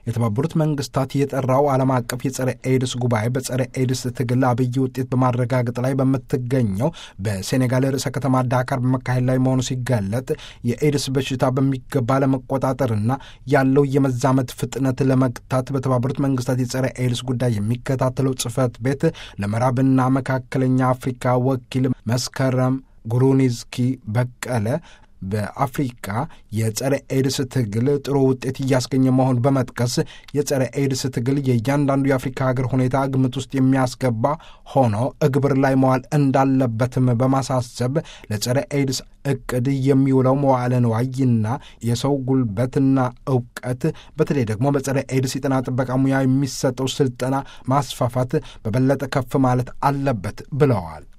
የተባበሩት መንግስታት የጠራው ዓለም አቀፍ የጸረ ኤድስ ጉባኤ በጸረ ኤድስ ትግል አብይ ውጤት በማረጋገጥ ላይ በምትገኘው በሴኔጋል ርዕሰ ከተማ ዳካር በመካሄድ ላይ መሆኑ ሲገለጥ የኤድስ በሽታ በሚገባ ለመቆጣጠርና ያለው የመዛመት ፍጥነት ለመግታት በተባበሩት መንግስታት የጸረ ኤድስ ጉዳይ የሚከታተለው ጽህፈት ቤት ለምዕራብና መካከለኛ አፍሪካ ወኪል መስከረም ጉሩኒዝኪ በቀለ በአፍሪካ የጸረ ኤድስ ትግል ጥሩ ውጤት እያስገኘ መሆኑን በመጥቀስ የጸረ ኤድስ ትግል የእያንዳንዱ የአፍሪካ ሀገር ሁኔታ ግምት ውስጥ የሚያስገባ ሆኖ እግብር ላይ መዋል እንዳለበትም በማሳሰብ ለጸረ ኤድስ እቅድ የሚውለው መዋዕለ ንዋይና የሰው ጉልበትና እውቀት በተለይ ደግሞ በጸረ ኤድስ የጤና ጥበቃ ሙያ የሚሰጠው ስልጠና ማስፋፋት በበለጠ ከፍ ማለት አለበት ብለዋል።